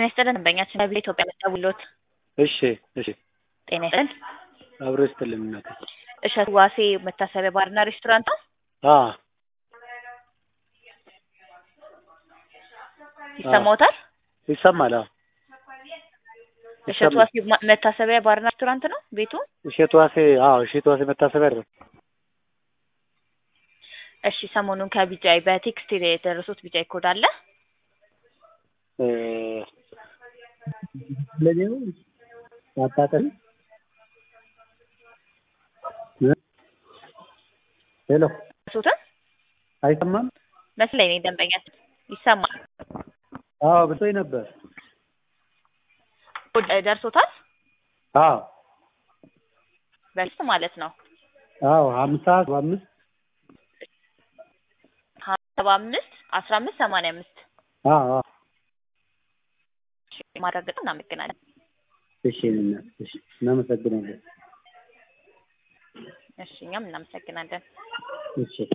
ጤና ይስጥልን ደንበኛችን ከቪዛ ኢትዮጵያ መደውሎት እሺ እሺ ጤና ይስጥልን አብሮ ይስጥልን እናቴ እሸቱ ዋሴ መታሰቢያ ባርና ሬስቶራንት ነው አ ይሰማዎታል ይሰማል አዎ እሸቱ ዋሴ ማ- መታሰቢያ ባርና ሬስቶራንት ነው ቤቱ እሸቱ ዋሴ አዎ እሸቱ ዋሴ መታሰቢያ አይደል እሺ ሰሞኑን ከቢጃይ በቴክስት የደረሱት ቢጃይ ኮድ አለ እ ለኔው አጣጣል ሄሎ ደረሱትን አይሰማም መስለኝ እኔ ደንበኛችን ይሰማል አዎ ብሶኝ ነበር ኮድ ደርሶታል አዎ በስት ማለት ነው አዎ ሀምሳ ሰባ አምስት ሰባ አምስት አስራ አምስት ሰማንያ አምስት አዎ አዎ ማረጋገጥ እናመሰግናለን እሺ እናት እሺ እናመሰግናለን እሺ እኛም እናመሰግናለን እሺ